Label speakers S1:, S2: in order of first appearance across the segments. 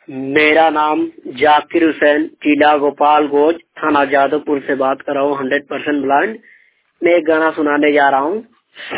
S1: मेरा नाम जाकिर हुसैन जिला गोपाल गोज थाना जादवपुर से बात कर रहा हूँ हंड्रेड परसेंट ब्लाइंड मैं एक गाना सुनाने जा रहा हूँ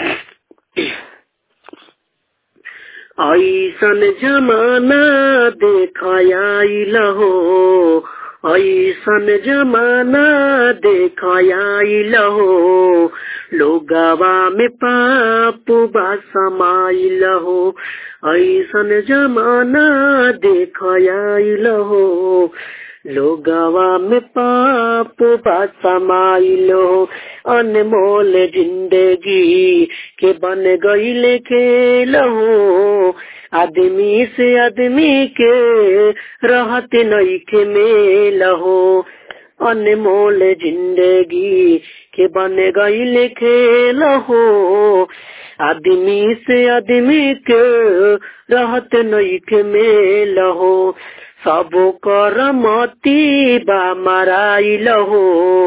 S1: ऐसन जमाना देखाई लहो ऐसन जमाना देखाई लहो लोगवा में पाप बा समाई लहो ऐसन जमाना देखाई लहो लोगवा में पाप बा समाई लहो अनमोल जिंदगी के बन गई खेलहो आदमी से आदमी के रहत नई के मेल हो अनमोल जिंदगी के बन गई खेल हो आदमी से आदमी के रहत नई के मेल हो सब कर मती बा मराइल हो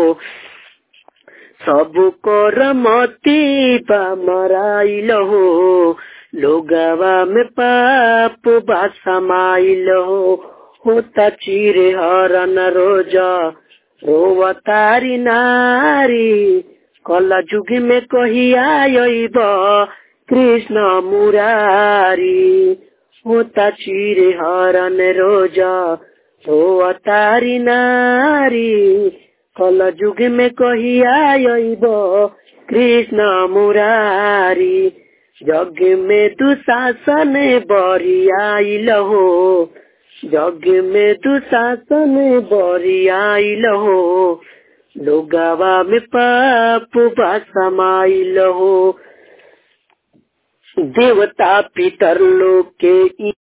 S1: सब कर मती बा मराइल हो लोगवा में पाप बा समाइल हो होता चिरे हरन रोजा रोवतारी नारी कला जुग में कहिया अइब कृष्ण मुरारी होता चिरे हरन रोजा रोवतारी नारी कल जुग में कहिया अइब कृष्ण मुरारी जग में दुशासन बरियाइल हो जग में दुशासन बरियाइल हो लोगवा में पाप बा समाइल हो देवता पितर लोग के